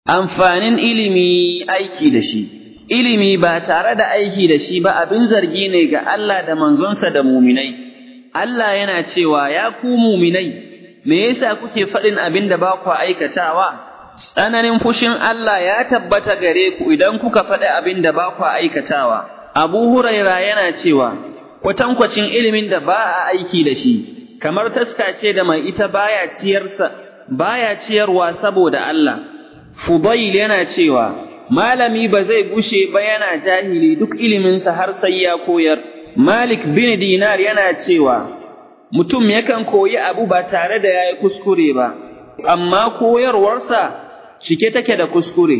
amfanin ilimi aiki da shi ilimi ba tare da aiki da shi ba abin zargi ne ga Allah da manzonsa da muminai Allah yana cewa ya ku muminai me yasa kuke faɗin abin da ba ku aikatawa tsananin fushin Allah ya tabbata gare ku idan kuka faɗi abin da ba ku aikatawa Abu Huraira yana cewa kwatankwacin ilimin da ba a aiki da shi kamar taska ce da mai ita baya ciyarsa baya ciyarwa saboda Allah Fudail yana cewa malami ba zai gushe ba yana jahili duk iliminsa har sai ya koyar Malik bin Dinar yana cewa mutum yakan koyi abu ba tare da yayi kuskure ba amma koyarwarsa cike take da kuskure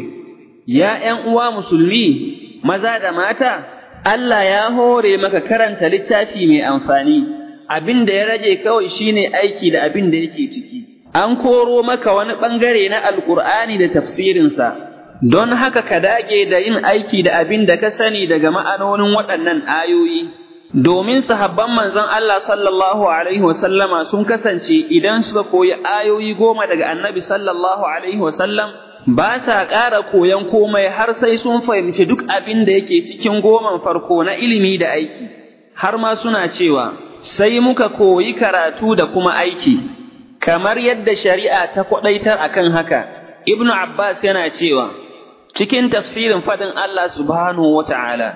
ya ’yan uwa musulmi maza da mata Allah ya hore maka karanta littafi mai amfani abin da ya rage kawai shine aiki da abin da yake ciki an koro maka wani ɓangare na alƙur'ani da tafsirinsa don haka ka dage da yin aiki da abin da ka sani daga ma'anonin waɗannan ayoyi domin sahabban manzon Allah sallallahu alaihi wasallama sun kasance idan suka koyi ayoyi goma daga annabi sallallahu alaihi wasallam ba sa ƙara koyon komai har sai sun fahimci duk abin da yake cikin goman farko na ilimi da aiki har ma suna cewa sai muka koyi karatu da kuma aiki kamar yadda shari'a ta kwadaitar akan haka ibnu abbas yana cewa cikin tafsirin fadin Allah subhanahu wata'ala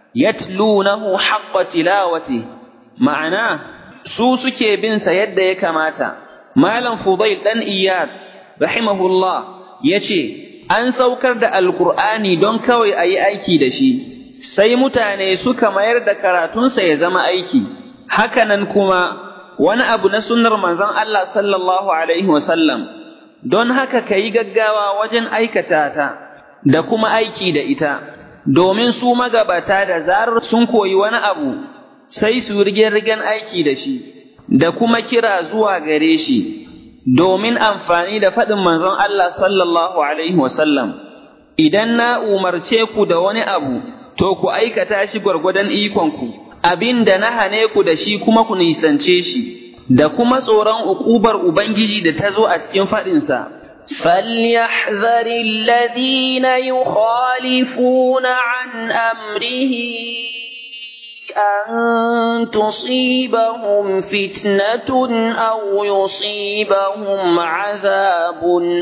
yatlunahu haqqa tilawati ma'ana su suke bin sa yadda ya kamata malam fudail dan iyad rahimahullah yace an saukar da alqur'ani don kawai ayi aiki da shi sai mutane suka mayar da karatunsa ya zama aiki hakanan kuma wani abu na sunnar manzon Allah sallallahu alaihi wasallam don haka kayi gaggawa wajen aikata ta da kuma aiki da ita domin su magabata da zarar sun koyi wani abu sai su rigen-rigen aiki da shi da kuma kira zuwa gare shi domin amfani da faɗin manzon Allah sallallahu alaihi wasallam idan na umarce ku da wani abu to ku aikata shi gwargwadon ikonku abin da na hane ku da shi kuma ku nisance shi da kuma tsoron uƙubar Ubangiji da ta zo a cikin faɗinsa. فليحذر الذين يخالفون عن أمره أن تصيبهم فتنة أو يصيبهم عذاب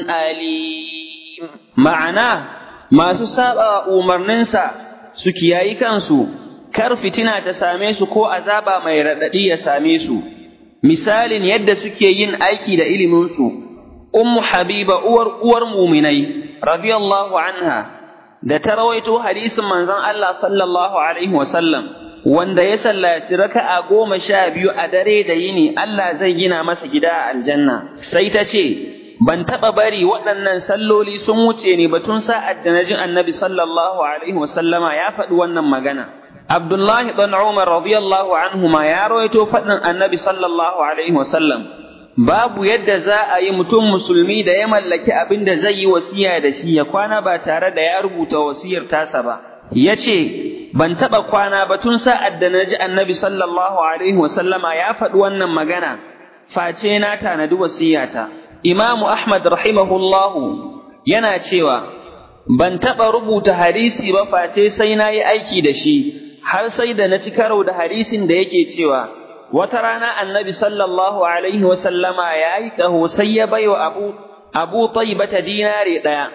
أليم معناه ما تسابع أمرننسا سكياي كانسو kar fitina ta same su ko azaba mai raɗaɗi ya same su misalin yadda suke yin aiki da iliminsu ummu habiba uwar uwar muminai radiyallahu anha da ta rawaito hadisin manzon Allah sallallahu alaihi wasallam wanda ya sallaci raka'a goma sha biyu a dare da yini Allah zai gina masa gida a aljanna sai ta ce ban taɓa bari waɗannan salloli sun wuce ne batun sa'ad da na ji annabi sallallahu alaihi wasallama ya faɗi wannan magana Abdullahi ɗan Umar radiyallahu anhuma ya rawaito faɗin annabi sallallahu alaihi wasallam babu yadda za a yi mutum musulmi da ya mallaki abin da zai yi wasiya da shi ya kwana ba tare da ya rubuta wasiyar tasa ba ya ce ban taɓa kwana ba tun sa'ad da na ji annabi sallallahu alaihi wasallama ya faɗi wannan magana face na tanadi wasiyata imamu ahmad rahimahullahu yana cewa ban taɓa rubuta hadisi ba face sai na yi aiki da shi har sai da na ci karo da hadisin da yake cewa wata rana annabi sallallahu alaihi wasallama ya yi ƙaho sai ya bai wa abu abu taibata dinare ɗaya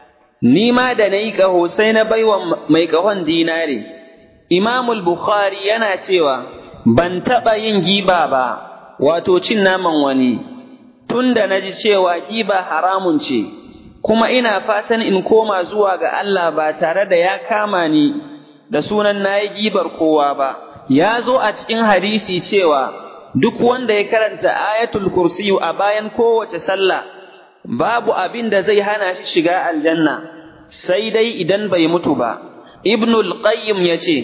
ni ma da na yi ƙaho sai na bai wa mai ƙahon dinare imamul bukhari yana cewa ban taɓa yin giba ba wato cin naman wani tun da na ji cewa giba haramun ce kuma ina fatan in koma zuwa ga Allah ba tare da ya kama ni da sunan na yi gibar kowa ba ya zo a cikin hadisi cewa duk wanda ya karanta ayatul kursiyu a bayan kowace sallah babu abin da zai hana shi shiga aljanna sai dai idan bai mutu ba ibnul qayyim ya ce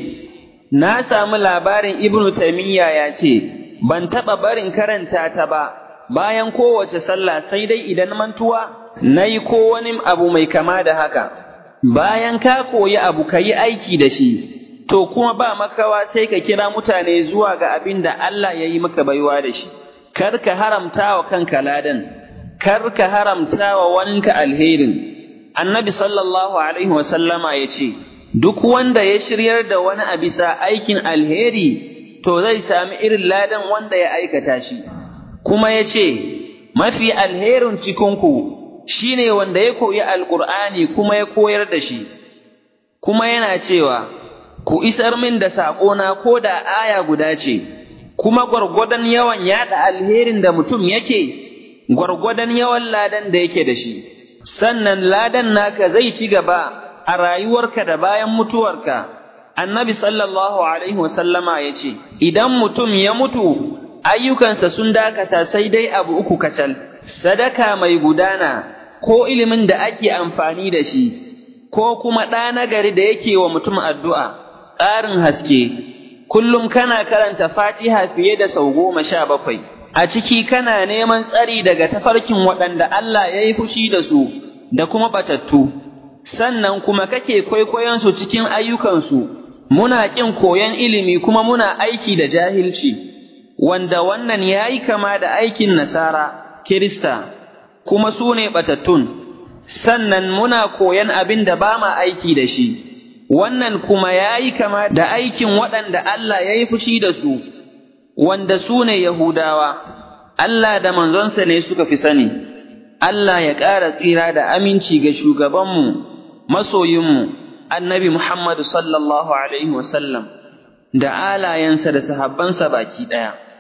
na samu labarin ibnu taimiyya ya ce ban taɓa barin karanta ta ba bayan kowace sallah sai dai idan mantuwa na yi ko wani abu mai kama da haka bayan ka koyi abu ka yi aiki da shi to kuma ba makawa sai ka kira mutane zuwa ga abin da Allah ya yi maka baiwa da shi, kar ka haramta wa kanka ladan, kar ka haramta wa waninka alherin, annabi sallallahu alaihi wasallama ya ce, Duk wanda ya shiryar da wani a bisa aikin alheri, to zai sami irin ladan wanda ya aikata shi, kuma ya ce, Mafi alherin cikinku shi ne wanda ya koyi Alƙur'ani kuma ya koyar da shi, kuma yana cewa, Ku isar min da saƙona ko da aya guda ce, kuma gwargwadon yawan yaɗa alherin da mutum yake, gwargwadon yawan ladan da yake da shi. sannan ladan naka zai ci gaba a rayuwarka da bayan mutuwarka annabi sallallahu alaihi wasallama ya ce idan mutum ya mutu ayyukansa sun dakata sai dai abu uku kacal sadaka mai gudana ko ilimin da ake amfani da shi ko kuma ɗa nagari da yake wa mutum addu'a ƙarin haske kullum kana karanta fatiha fiye da sau goma sha bakwai a ciki kana neman tsari daga tafarkin waɗanda Allah ya yi fushi da su da kuma batattu, sannan kuma kake kwaikwayonsu cikin ayyukansu, muna ƙin koyon ilimi kuma muna aiki da jahilci, wanda wannan ya yi kama da aikin Nasara, Kirista, kuma su ne batattun, sannan muna koyon abin da ba ma aiki da shi, wannan kuma ya yi kama da aikin waɗanda Allah ya yi fushi da su. wanda su ne Yahudawa, Allah da manzonsa ne suka fi sani, Allah ya ƙara tsira da aminci ga shugabanmu, masoyinmu, annabi Muhammadu sallallahu Alaihi wasallam, da alayensa da sahabbansa baki ɗaya.